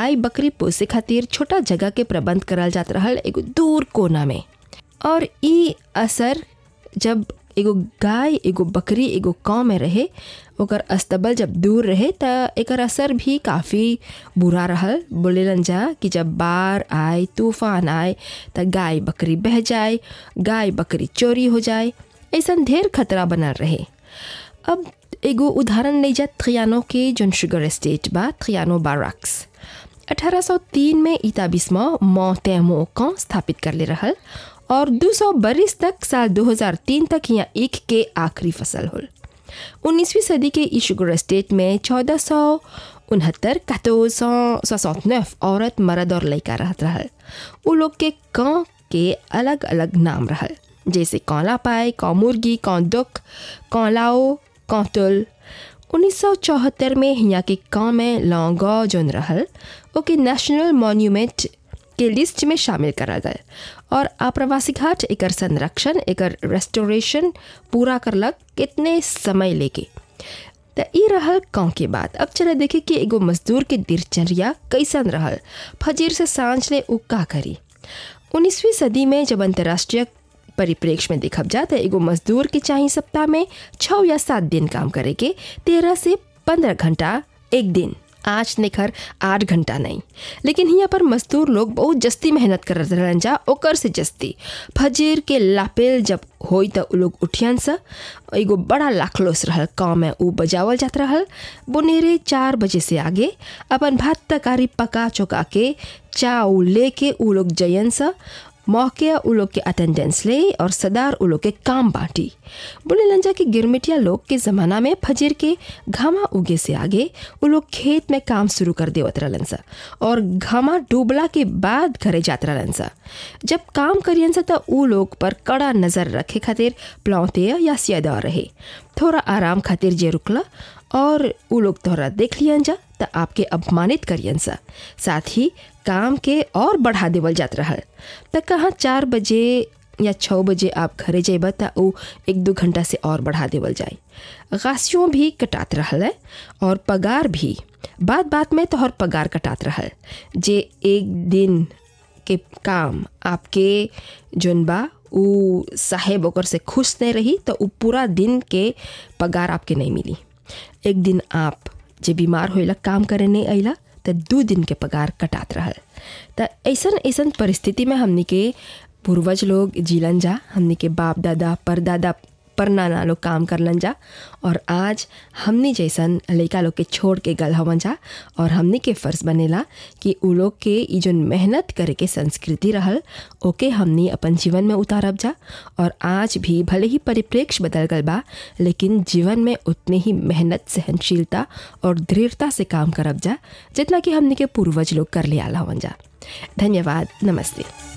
गाय बकरी पोसे खातिर छोटा जगह के प्रबंध करल जात रहल एगो दूर कोना में और ई असर जब एगो गाय एगो बकरी एगो गाँव में रहे ओकर अस्तबल जब दूर रहे त एकर असर भी काफ़ी बुरा रहल बोलेलन जा कि जब बाढ़ आए तूफान आए त गाय बकरी बह जाए गाय बकरी चोरी हो जाए ऐसन ढेर खतरा बनल रहे अब एगो उदाहरण ले जा थ्रियानो के जोन शुगर एस्टेट बा थ्रियानो बाराक्स 1803 में इताबिस्मा मोतेमो का स्थापित कर ले रहल और 200 बरिस तक साल 2003 तक यहाँ ईख के आखिरी फसल होल 19वीं सदी के ई शुगर एस्टेट में चौदह सौ उनहत्तर औरत मर्द और लड़का रहत रहल उ लोग के गाँव के अलग अलग नाम रहल जैसे कौला पाए कौ मुर्गी कौ दुख कौ लाओ कौ तुल उन्नीस सौ चौहत्तर में यहाँ के गाँव में लौंगो जोन रहल ओके नेशनल मॉन्यूमेंट के लिस्ट में शामिल करा गए और आप्रवासी घाट एकर संरक्षण एकर रेस्टोरेशन पूरा करलक कितने समय लेके त ई रहल गाँव के बात अब चले देखे कि एगो मजदूर के दिनचर्या कैसन रहल फजीर से सांझ ले उ का करी उन्नीसवीं सदी में जब अंतर्राष्ट्रीय परिप्रेक्ष्य में देखब जा तो एगो मजदूर के चाहिए सप्ताह में छः या सात दिन काम करे के तेरह से पंद्रह घंटा एक दिन आज निखर आठ घंटा नहीं लेकिन यहाँ पर मजदूर लोग बहुत जस्ती मेहनत कर रहन जा ओकर से जस्ती फजीर के लापेल जब होई त उ लोग उठियन सा एगो बड़ा लाखलोस रहल गाँव में उ बजावल जात रहल बुनेरे चार बजे से आगे अपन भात तरकारी पका चौका के चाउ लेके उ लोग जयन सा मौके उ लोग के अटेंडेंस ले और सदार उ लोग के काम बांटी बोले लंजा के गिरमिटिया लोग के ज़माना में फजीर के घामा उगे से आगे उ लोग खेत में काम शुरू कर देवत रहलन सा और घामा डूबला के बाद घरे जात रहलन सा जब काम करियन सा त उ लोग पर कड़ा नज़र रखे खातिर प्लौते या सियादा रहे थोड़ा आराम खातिर जे रुकला और उ लोग तोहरा देख लियन जा त आपके अपमानित करियन सा साथ ही काम के और बढ़ा देवल जात रहल त कहाँ चार बजे या छः बजे आप घरे जेब त उ एक दो घंटा से और बढ़ा देवल जाए गासियों भी कटात रहल है और पगार भी बात बात में तोहर पगार कटात रहल जे एक दिन के काम आपके जोन बा उ साहेब ओकर से खुश नहीं रही तो उ पूरा दिन के पगार आपके नहीं मिली एक दिन आप जे बीमार होइला काम करे नहीं अइला त दू दिन के पगार कटात रहल त ऐसन ऐसन परिस्थिति में हमनी के पूर्वज लोग जीलन जा हमनी के बाप दादा परदादा परनाना लोग काम करलन जा और आज हमनी जैसन लड़का लोग के छोड़ के गल हवन जा और हमनी के फ़र्ज बनेला कि उ लोग के ई जोन मेहनत करे के संस्कृति रहल ओके हमनी अपन जीवन में उतारब जा और आज भी भले ही परिप्रेक्ष्य बदल गल बा लेकिन जीवन में उतने ही मेहनत सहनशीलता और दृढ़ता से काम करब जा जितना कि हमनी के पूर्वज लोग कर ले आल हवन जा धन्यवाद नमस्ते